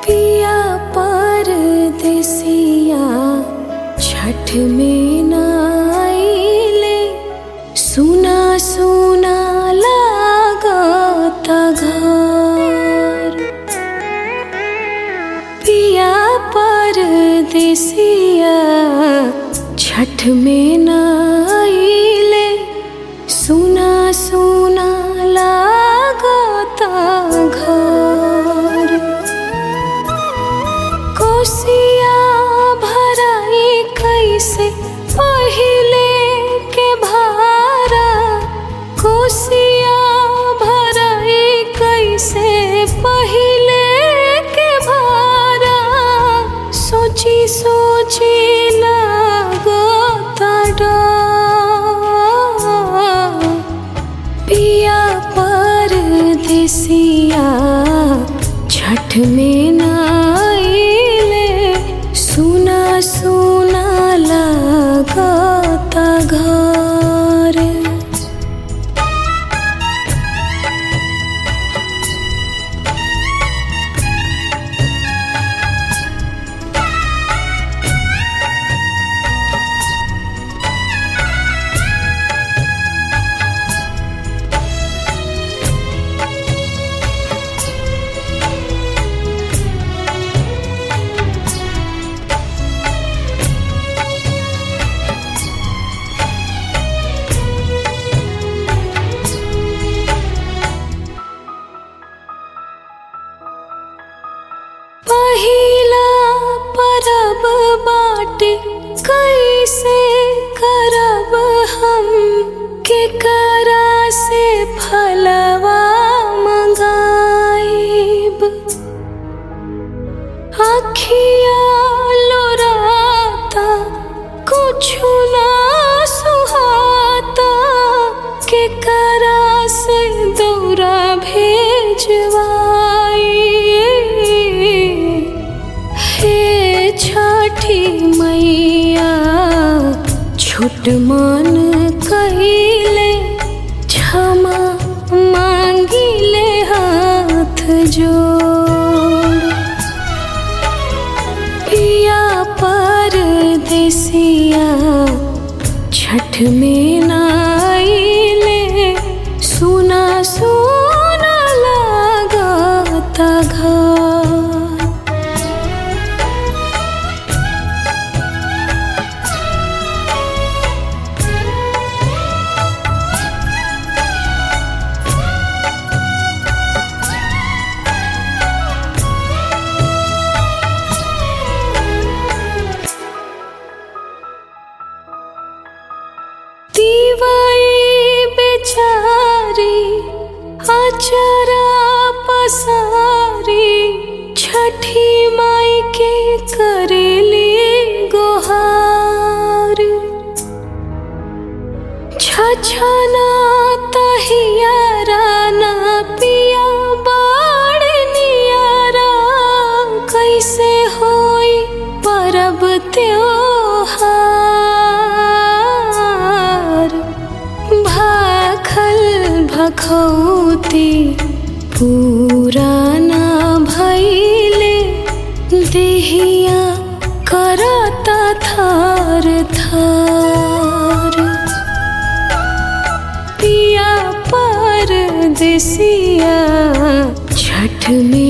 पिया परदेसिया छठ में नाइले सुना सुना लागत घर पिया परदेसिया छठ में नाइले सुना सुना लागत घर कोसिया भराई कैसे पहिले के भारा कोसिया भराई कैसे पहिले के भारा सोची सोची लागता डर पिया परदेसिया छठ में नाइले सुना सुना लागता घर पहिला परब बाटे कैसे करब हम के करा से फलवा मंगाइब अखिया लोराता कुछु ना सुहाता के करा से दौरा भेजवाई हे छठी मैया छोट मन कहिले क्षमा मांगिले हाथ जोड़ पिया परदेसिया छठ में नाइले सुना सुना लागता घर दीवाई बेचारी अचरा पसारी छठी माई के करेली गोहार छछना तहियारा ना पिया बाड़ नियारा कैसे होई परब त्योहार भाखल भखौती पुराना भैले देहिया करता थार थार पिया परदेसिया छठ में